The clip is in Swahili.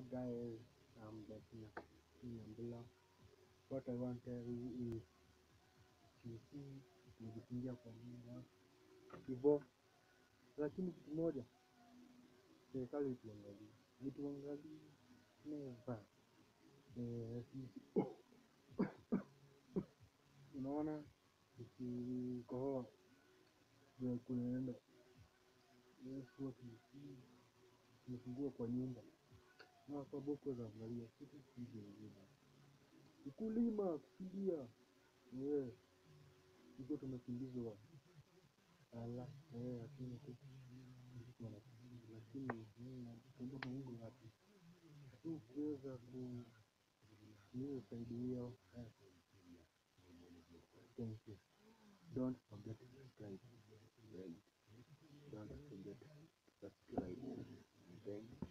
Hello guys, I'm back in in Ambula. What I want to tell you is sisi tumejifungia kwa nyumba hivyo, lakini kitu moja, serikali ituangalie, ituangalie never. Eh, sisi unaona tukikohoa vile kunaenda Yesu tumefungua kwa nyumba na kwa boko za angalia kitu kije ukulima kukimbia eh hivyo tumekimbizwa ala eh lakini tu sisi wanakimbia lakini tuombe Mungu atu tukiweza ku niwe usaidio eh thank you don't forget to subscribe right don't forget to subscribe thank you